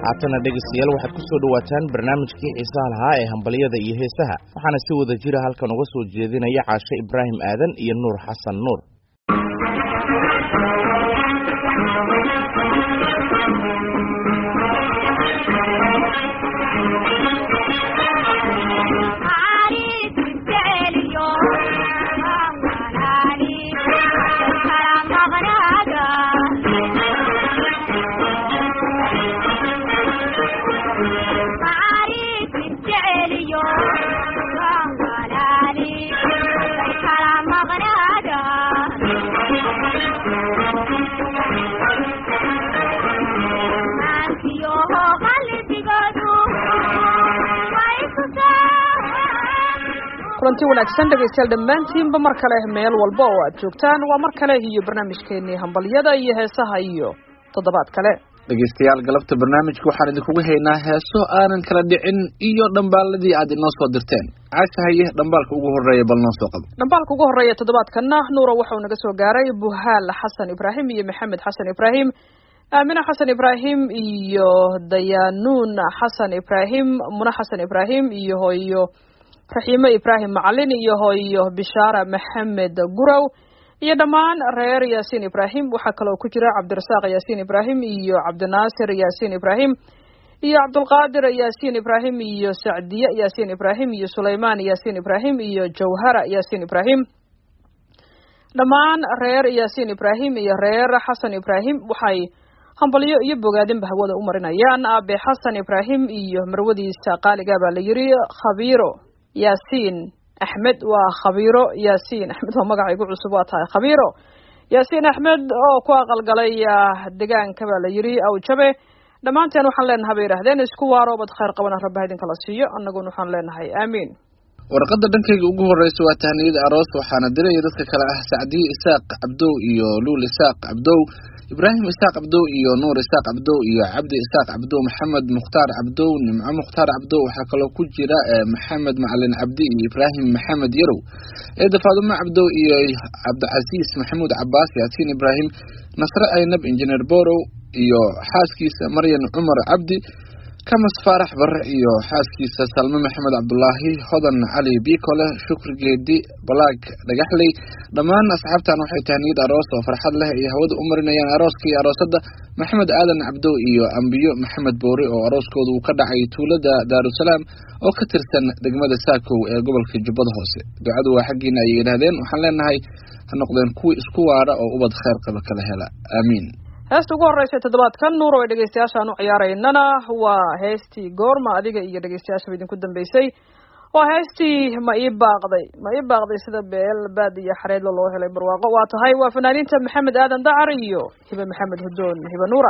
haatana dhegaystayaal waxaad ku soo dhowaataan barnaamijkii xiisaha lahaa ee hambalyada iyo heesaha waxaana si wada jira halkan uga soo jeedinaya caashe ibraahim aadan iyo nuur xasan nuur kulanti wanaagsan dhegaystayaal dhammaantiinba mar kale meel walba oo aad joogtaan waa mar kale iyo barnaamijkeenii hambalyada iyo heesaha iyo toddobaad kale dhegaystayaal galabta barnaamijka waxaan idinkugu haynaa heeso aanan kala dhicin iyo dhambaaladii aad inoo soo dirteen caasha haye dhambaalka ugu horeeya bal noo soo qabo dhambaalka ugu horeeya toddobaadkana nuura waxau naga soo gaaray buhaal xasan ibraahim iyo maxamed xasan ibraahim aamina xasan ibraahim iyo dayaanuun xasan ibraahim muna xasan ibraahim iyo hooyo raxiimo ibraahim macalin iyo hooyo bishaara maxamed gurow iyo dhammaan reer yaasiin ibraahim waxaa kaloo ku jira cabdirasaaq yaasiin ibraahim iyo cabdinaasir yaasiin ibraahim iyo cabdulqaadir yaasiin ibraahim iyo sacdiye yaasiin ibraahim iyo sulaymaan yaasiin ibraahim iyo jawhara yaasiin ibraahim dhammaan reer yaasiin ibraahim iyo reer xasan ibraahim waxay hambalyo iyo bogaadinba hawada u marinayaan aabe xasan ibraahim iyo marwadiisa qaaliga baa la yiri khabiiro yaasiin axmed waa khabiiro yaasiin axmed waa magaca igu cusub waa tahay khabiiro yaasiin axmed oo ku aqalgalay degaanka baa la yiri awjabe dhammaanteen waxaan leenahay bay yidhahdeen isku waarobad khayr qabana rabbaha idinkala siiyo annaguna waxaan leenahay aamiin warqadda dhankayga ugu horeysa waa tahniyada aroos waxaana diraya dadka kale ah sacdiye isaaq cabdow iyo luul isaaq cabdow ibraahim isaaq cabdow iyo nuur isaaq cabdow iyo cabdi isaaq cabdow maxamed mukhtaar cabdow nimco mukhtaar cabdow waxaa kaloo ku jira maxamed macalin cabdi iyo ibraahim maxamed yarow eeda faadumo cabdow iyo cabdicasiis maxamuud cabaas yaasiin ibraahim nasre aynab injineer borow iyo xaaskiisa maryan cumar cabdi kamas faarax bare iyo xaaskiisa salme maxamed cabdulaahi hodan cali biikole shukri geedi balaag dhagaxley dhammaan asxaabtan waxay tahniyad aroos oo farxad leh ay hawada u marinayaan arooska iyo aroosadda maxamed aadan cabdow iyo ambiyo maxamed boore oo arooskooda uu ka dhacay tuulada daarusalaam oo ka tirsan degmada saakow ee gobolka jubbada hoose ducadu waa xaggiina ayay yidhaahdeen waxaan leenahay ha noqdeen kuwii isku waara oo ubad kheyr qaba kala hela aamiin heesta ugu horeysa toddobaadkan nuur oo dhegeystayaashaan u ciyaaraynana waa heestii goorma adiga iyo dhegeystayaashaba idinku dambeysay waa heestii ma ii baaqday ma ii baaqday sida beel baad iyo xareedlo loo helay barwaaqo waa tahay waa fanaaniinta maxamed aadan dacar iyo hibe maxamed hudoon hibe nuura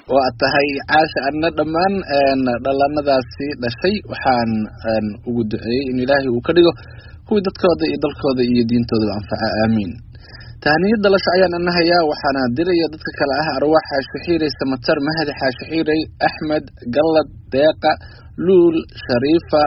waa tahay caasha adna dhammaan dhallaanadaasi dhashay waxaan ugu duceeyey in ilaahay uu ka dhigo kuwii dadkooda iyo dalkooda iyo diintoodaba anfaca aamiin tahaniyad dhalasho ayaan anahayaa waxaana diraya dadka kale ah arwaax xaashixiirey samatar mahdi xaashixiirey axmed gallad deeqa luul shariifa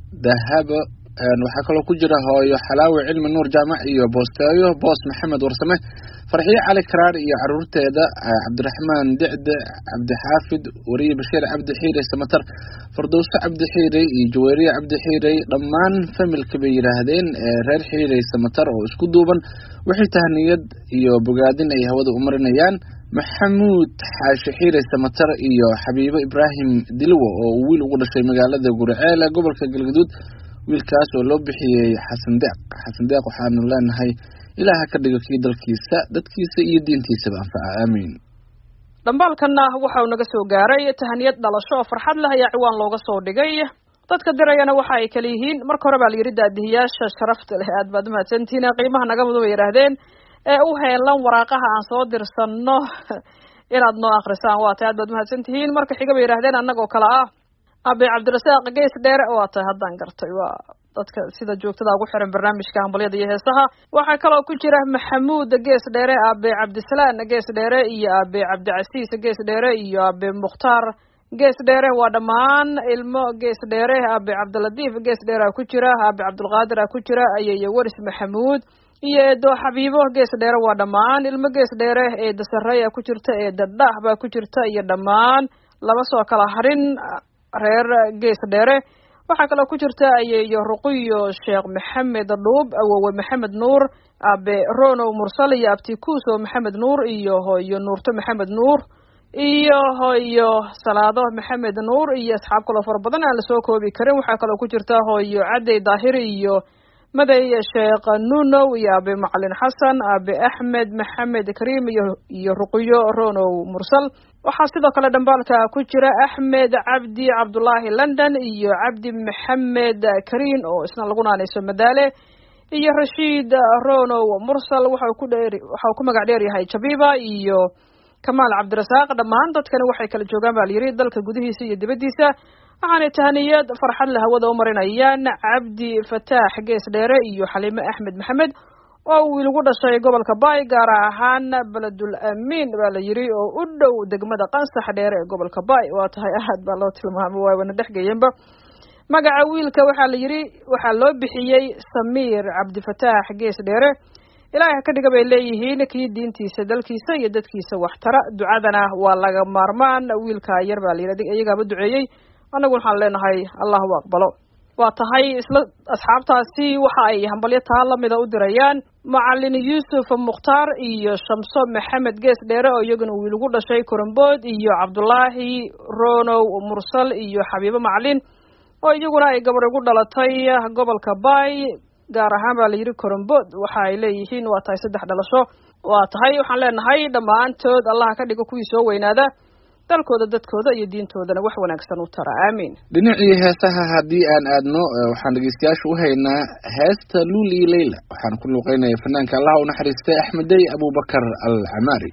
dahabo waxaa kaloo ku jira hooyo xalaawi cilmi nuur jaamac iyo boosteeyo boos maxamed warsame farxiye cali karaar iyo caruurteeda cabdiraxmaan dicde cabdixaafid wariye bashiir cabdi xiirey samatar fardowso cabdi xiirey iyo jaweeriye cabdi xiirey dhammaan familka bay yidhaahdeen reer xiirey samatar oo isku duuban waxay tahniyad iyo bogaadin ay hawada u marinayaan maxamuud xaashi xiirey samatar iyo xabiibo ibraahim dilwo oo uu wiil ugu dhashay magaalada guriceel ee gobolka galgaduud wiilkaas oo loo bixiyey xasan deeq xasan deeq waxaanu leenahay ilaah ha ka dhigo kii dalkiisa dadkiisa iyo diintiisaba anfaca aamiin dhambaalkanna waxa uu naga soo gaaray tahaniyad dhalasho oo farxad leh ayaa ciwaan looga soo dhigay dadka dirayana waxa ay kala yihiin marka hore baa la yidhi daadihiyaasha sharafta leh aad baad umahadsantihiin qiimaha naga mudan bay yidhaahdeen ee u heelan waraaqaha aan soo dirsanno inaad noo akrisaan waa tahay aad baad umahadsantihiin marka xiga bay yidhahdeen annagoo kale ah abe cabdirasaaq gees dheere waa tahay haddaan gartay waa dadka sida joogtada ugu xiran barnaamijka hambalyada iyo heesaha waxaa kaloo ku jira maxamuud gees dheere abe cabdisalaan gees dheere iyo abe cabdicasiis gees dheere iyo abe mukhtaar gees dheere waa dhammaan ilmo gees dheere abe cabdilatiif gees dheere a ku jira abe cabdulqaadir a ku jira ayeyo waris maxamuud iyo eedo xabiibo gees dheere waa dhammaan ilmo gees dheere eeda sareeya ku jirta eeda dhaah baa ku jirta iyo dhammaan lama soo kala harin reer gees dheere waxaa kaloo ku jirta ayeeyo ruqiyo sheekh maxamed dhuub awowe maxamed nuur abe ronow mursal iyo abtikuuso maxamed nuur iyo hooyo nuurto maxamed nuur iyo hooyo salaado maxamed nuur iyo asxaab kaloo fara badan aan lasoo koobi karin waxaa kaloo ku jirta hooyo cadey daahiri iyo maday sheekh nunow iyo abe macalin xasan abe axmed maxamed kariim iyo iyo ruqiyo ronow mursal waxaa sidoo kale dhambaalka ku jira axmed cabdi cabdullaahi london iyo cabdi maxamed kariin oo isna lagu naanayso madaale iyo rashiid ronow mursal waxau ku dheer waxau ku magac dheer yahay jabiba iyo kamaal cabdirasaaq dhammaan dadkani waxay kala joogaan baa layidhi dalka gudihiisa iyo dibaddiisa waxaanay tahaniyad farxad le hawada u marinayaan cabdi fataax gees dheere iyo xaliime axmed maxamed oo wiil ugu dhashay gobolka baay gaar ahaan beledul amiin baa la yidhi oo u dhow degmada qansax dheere ee gobolka baay waa tahay aad baa loo tilmaamo waa wana dhexgeeyenba magaca wiilka waxaa la yidhi waxaa loo bixiyey samiir cabdifataax gees dheere ilaahay ha ka dhiga bay leeyihiin kii diintiisa dalkiisa iyo dadkiisa waxtara ducadana waa laga maarmaan wiilka yar baa la yidhi iyagaaba duceeyey annagu waxaan leenahay allahu aqbalo waa tahay isla asxaabtaasi waxa ay hambalyo taa lamida u dirayaan macalin yuusuf mukhtaar iyo shamso maxamed gees dheere oo iyaguna wiil ugu dhashay korambood iyo cabdulaahi ronow mursal iyo xabiibo macalin oo iyaguna ay gabar ugu dhalatay gobolka baay gaar ahaan baa la yidhi korambood waxa ay leeyihiin waa tahay saddex dhalasho waa tahay waxaan leenahay dhammaantood allah ka dhigo kuwii soo weynaada dalkooda dadkooda iyo diintoodana wax wanaagsan u tara aamiin dhinacii heesaha haddii aan aadno waxaan dhegeystayaasha u haynaa heesta luul iyo leyla waxaan ku luuqeynaya fanaanka allah u naxariistay axmedey abubakar al camaari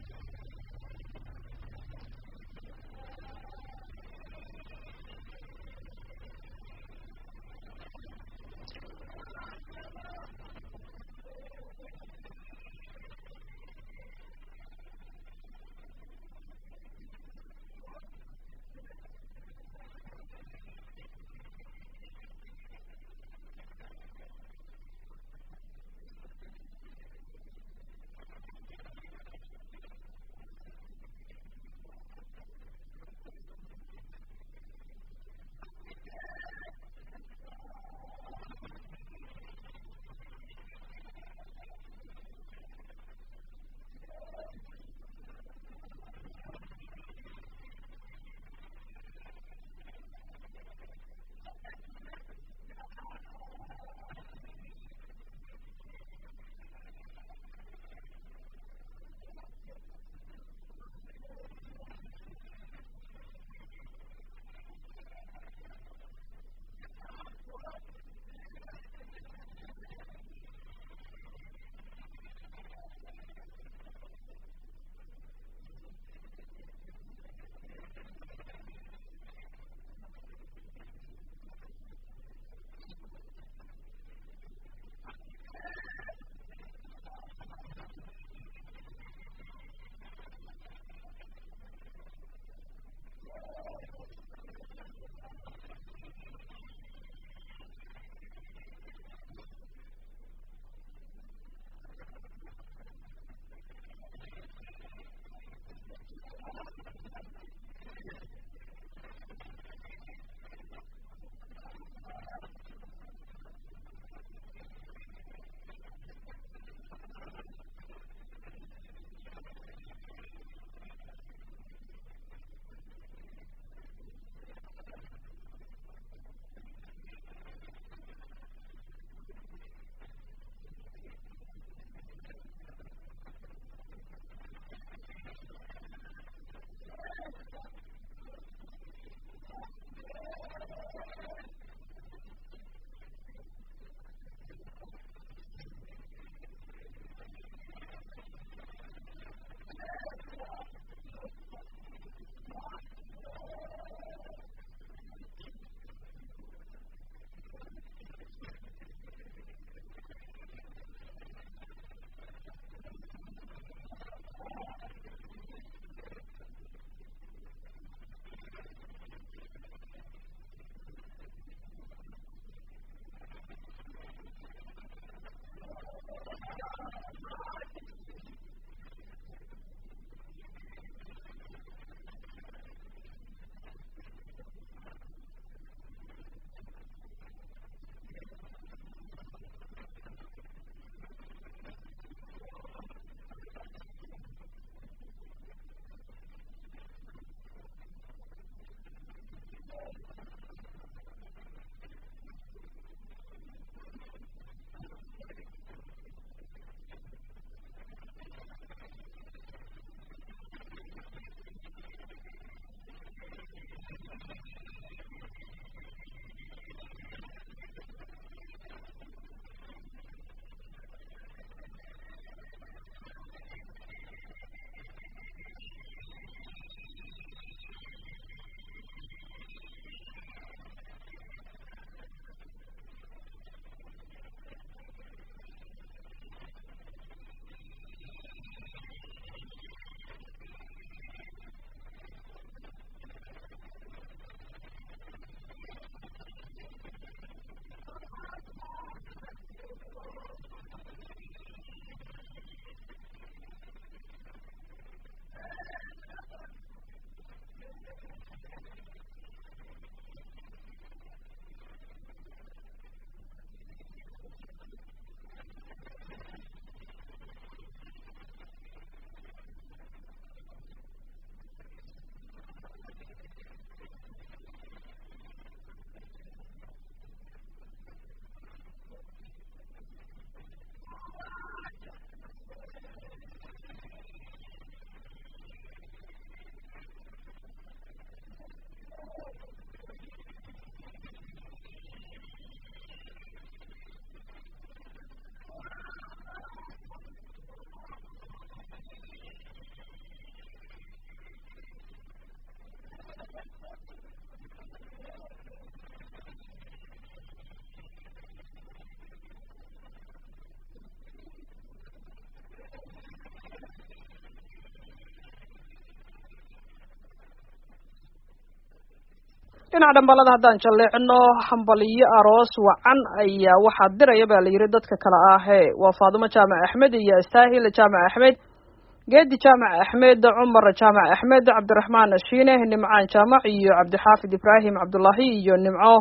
dhinaca dhambalada haddaan jalleecno hambaliyo aroos wacan ayaa waxaa diraya baa la yidhi dadka kale ahee waa faadumo jaamac axmed iyo astaahil jaamac axmed geedi jaamac axmed cumar jaamac axmed cabdiraxmaan shiine nimcaan jaamac iyo cabdixaafid ibraahim cabdullaahi iyo nimco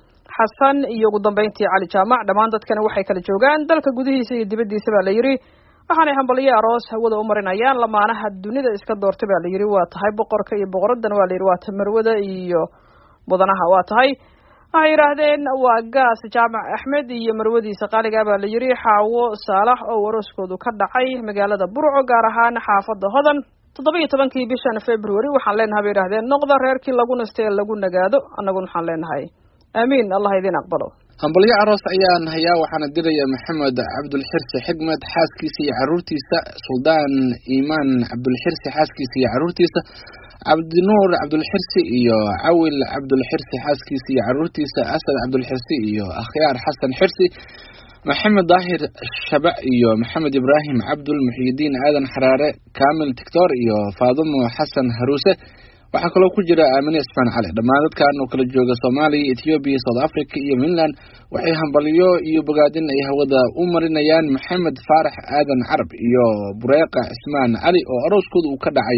xasan iyo ugu dambeyntii cali jaamac dhammaan dadkana waxay kala joogaan dalka gudihiisa iyo dibaddiisa baa la yidhi waxaanay hambaliyo aroos hawada u marinayaan lamaanaha dunida iska doortay baa la yidhi waa tahay boqorka iyo boqoradan waa la yidhi waa tamarwada iyo mudanaha waa tahay waxay yidhaahdeen waa gaas jaamac axmed iyo marwadiisa qaaliga baa la yidhi xaawo saalax oo arooskoodu ka dhacay magaalada burco gaar ahaan xaafada hodan toddoba iyo tobankii bishan february waxaan leenahay bay yidhahdeen noqda reerkii lagu nasta ee lagu nagaado annaguna waxaan leenahay aamiin allah idin aqbalo hambalyo aroos ayaan hayaa waxaana diraya maxamed cabdulxirsi xigmed xaaskiisa iyo caruurtiisa suldaan iimaan cabdulxirsi xaaskiisa iyo caruurtiisa cabdinuur cabdulxirsi iyo cawil cabdulxirsi xaaskiisa iyo caruurtiisa asad cabdulxirsi iyo akhyaar xasan xirsi maxamed daahir shabac iyo maxamed ibraahim cabdul muxiyidiin aadan xaraare kamil tictor iyo faadumo xasan haruuse waxaa kaloo ku jira aamine ismaan cali dhammaan dadkan oo kala jooga soomaaliya ethoobiya south africa iyo finland waxay hambalyo iyo bogaadin ay hawada u marinayaan maxamed faarax aadan carab iyo bureeqa cismaan cali oo arooskooda uu ka dhacay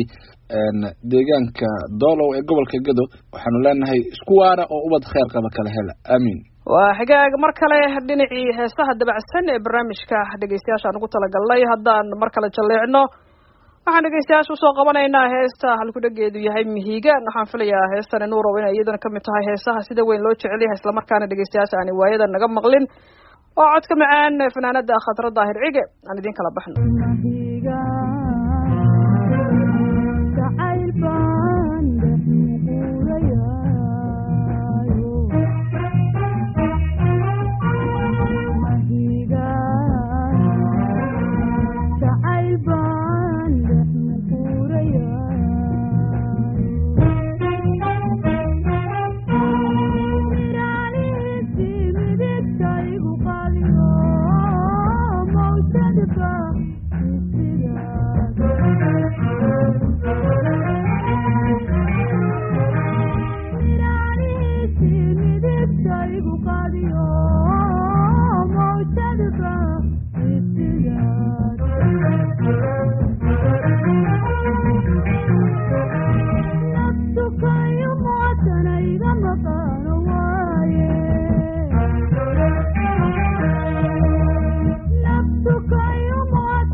deegaanka doolow ee gobolka gado waxaanu leenahay isku waara oo ubad kheyr qaba kala hela aamiin waa xigaag mar kale dhinacii heesaha dabacsan ee barnaamijka dhegeystayaashaan ugu talagalnay haddaan mar kale jalleecno waxaan dhegeystayaasha usoo qabanaynaa heesta halkudhageedu yahay mihigaan waxaan filayaa heestani nuurow inay iyadana kamid tahay heesaha sida weyn loo jecel yahay islamarkaana dhegeystayaasha aan waayada naga maqlin oo codka macaan fanaanada khadra daahir cige aan idin kala baxno Naftu kayo mo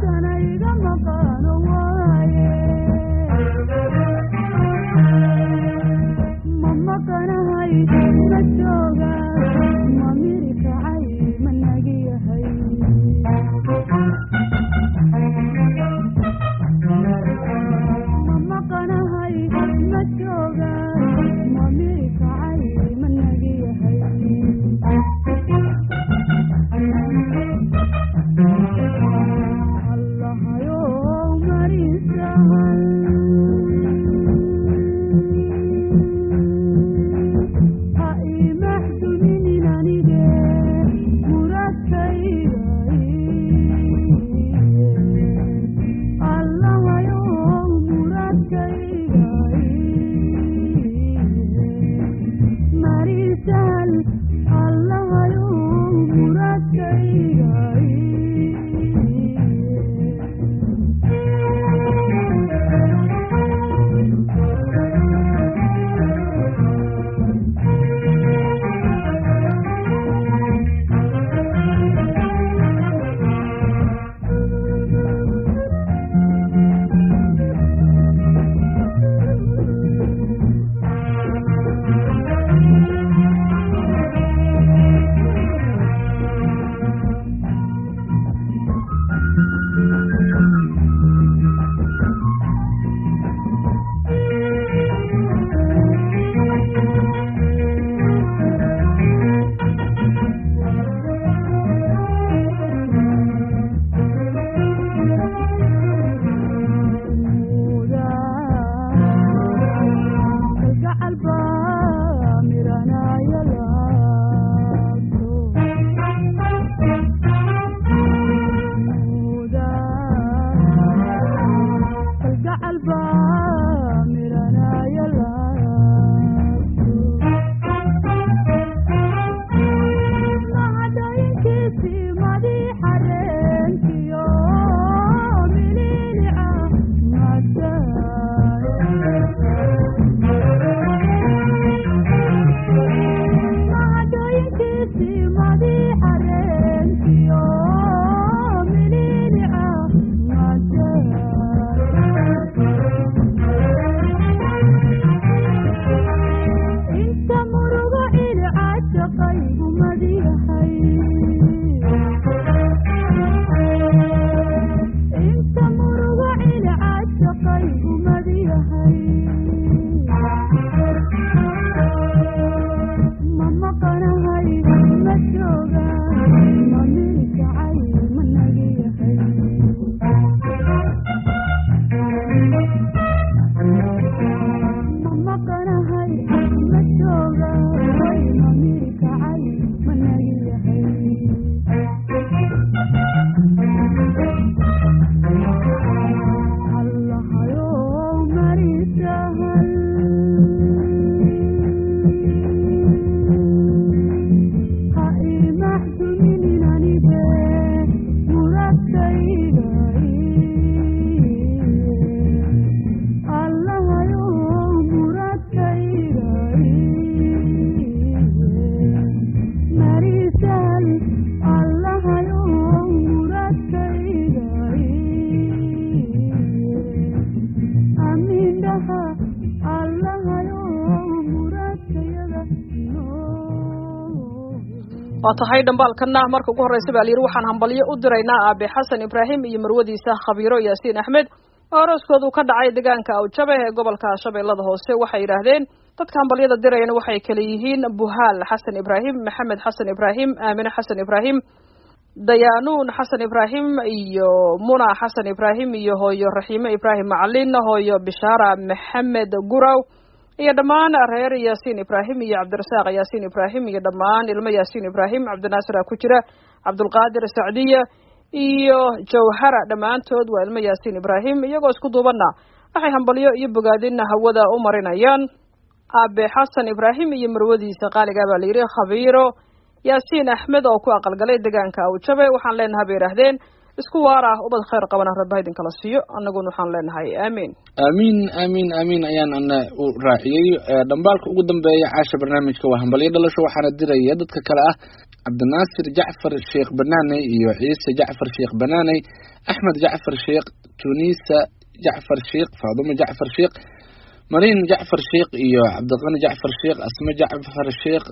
waa tahay dhambaalkana marka ugu horreysa baa layidhi waxaan hambalyo u diraynaa aabe xasan ibraahim iyo marwadiisa khabiiro yaasiin axmed oo arooskoodu ka dhacay deegaanka awjabe ee gobolka shabeellada hoose waxay yidhaahdeen dadka hambalyada dirayana waxay kale yihiin buhaal xasan ibraahim maxamed xasan ibraahim aamine xasan ibraahim dayaanuun xasan ibraahim iyo muna xasan ibraahim iyo hooyo raxiime ibraahim macalin hooyo bishaara maxamed guraw iyo dhammaan reer yaasiin ibraahim iyo cabdirasaaq yaasiin ibraahim iyo dhammaan ilmo yaasiin ibraahim cabdinaasira ku jira cabdulqaadir sacdiya iyo jawhara dhammaantood waa ilmo yaasiin ibraahim iyagoo isku duubanna waxay hambalyo iyo bogaadina hawada u marinayaan aabe xasan ibraahim iyo marwadiisa qaaligaa baa layidhi khabiiro yaasiin axmed oo ku aqalgalay deegaanka awjabe waxaan leenahay bay yidhaahdeen isku waar ah ubad khayr qabana rabba idin kala siiyo annaguna waxaan leenahay aamiin aamiin aamiin aamiin ayaan ana u raaciyey dhambaalka ugu dambeeya caasha barnaamijka waa hambalyo dhalasho waxaana diraya dadka kale ah cabdinaasir jacfar sheekh banaaney iyo ciise jacfar sheekh banaaney axmed jacfar sheekh tunisa jacfar sheekh faadumo jacfar sheekh mariin jacfar sheekh iyo cabdiqani jacfar sheekh asme jacfar sheekh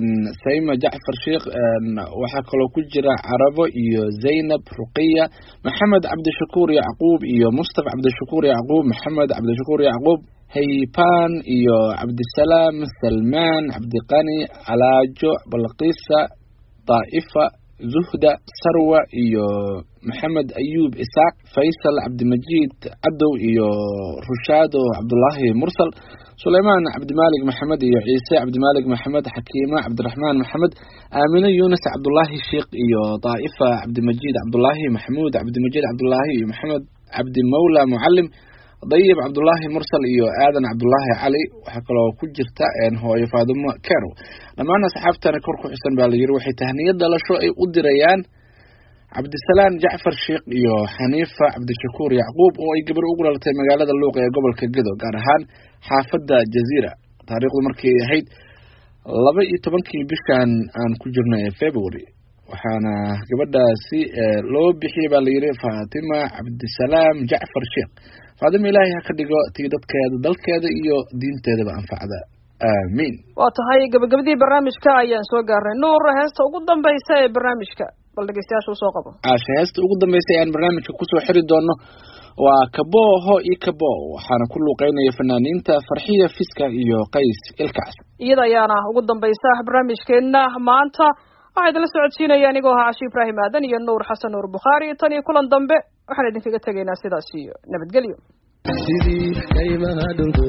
sayma jacfar sheekh waxaa kaloo ku jira carabo iyo zaynab ruqiya maxamed cabdishakuur yacquub iyo mustafa cabdishakuur yacquub maxamed cabdishakuur yacquub haypan iyo cabdisalaam salmaan cabdiqani alaajo balqiisa daa'ifa zuhda sarwa iyo maxamed ayuub isaaq faysal cabdimajiid cadow iyo rushaado cabdulaahi mursal suleymaan cabdimaalig maxamed iyo ciise cabdimaalig maxamed xakiima cabdiraxmaan maxamed aamine yunis cabdulaahi sheekh iyo daa'ifa cabdimajiid cabdulaahi maxamuud cabdimajiid cabdulaahi iyo maxamed cabdimawla mucalim dayib cabdulaahi mursal iyo aadan cabdulaahi cali waxaa kaloo ku jirta hooyo faadumo kero dhammaan asxaabtana kor ku xusan baa layidhi waxay tahniyad dhalasho ay u dirayaan cabdisalaan jacfar sheekh iyo xaniifa cabdishakuur yacquub oo ay gabar ugu dhalatay magaalada luuq ee gobolka gedo gaar ahaan xaafadda jaziira taariikhdu markay ahayd laba iyo tobankii bishan aan ku jirno ee february waxaana gabadhaasi loo bixiyey baa layidhi faatima cabdisalaam jacfar sheekh faadima ilaahay ha ka dhigo tii dadkeeda dalkeeda iyo diinteedaba anfacda aamiin waa tahay gabagabadii barnaamijka ayaan soo gaarnay nuur heesta ugu dambaysa ee barnaamijka bal dhegeystayaasha usoo qabo caasha heesta ugu dambaysa ayaan barnaamijka kusoo xiri doono waa kabo ho i kabo waxaana ku luuqeynaya fanaaniinta farxiya fiska iyo qays ilkaas iyada ayaana ugu dambaysa barnaamijkeena maanta waxaa idinla socodsiinaya anigoo ahaa cashi ibraahim aadan iyo nuur xasan nuur bukhaari tan iyo kulan dambe waxaan idinkaga tegaynaa sidaas iyo nabadgelyo sidii kaymaha dhulku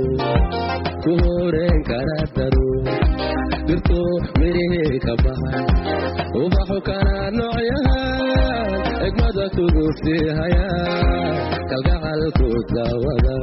ku horeen kara daro dhirto mirihii ka baxay ubaxu kana noocyahan egmada kugu sii haya kalgacalku daawada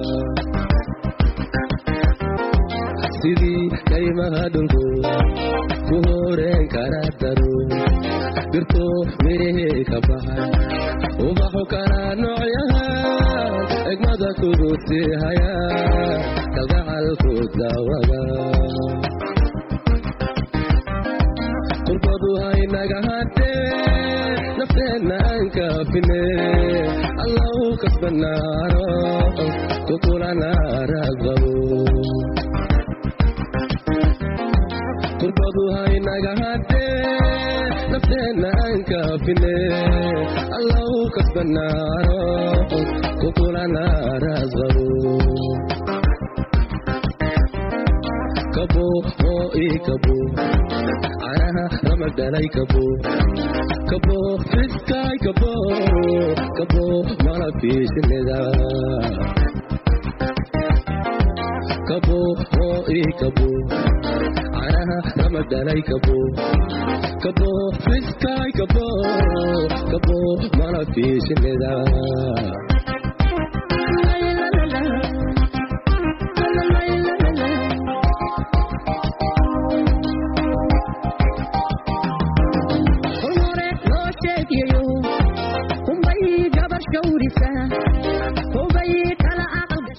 sidii kaymaha dhulku ku horeen kara daro dhirto mirihii ka baxay ubaxu kana noocyahan egmada kugu sii haya kalgacalku daawada qurbadu haynaga hadhee nafteenna aan kaafine allahu kasbanaaro kukulanaaragabo qurbadu haynaga hadhee nafteenna aan kaafine allahu kasbanaaro kukulanaaragabo kabo oo ii kabo canaha ramadhalay kabo kabo fiskaay kabo kabo malabkiisinida kabo oo ii kabo canaha ramadhalay kabo kabo fiskaay kabo kabo malabkiisinida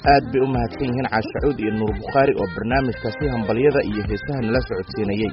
aad bay u mahadsan yihiin caashacuud iyo nuur bukhaari oo barnaamijkaasi hambalyada iyo heesaha nala socodsiinayey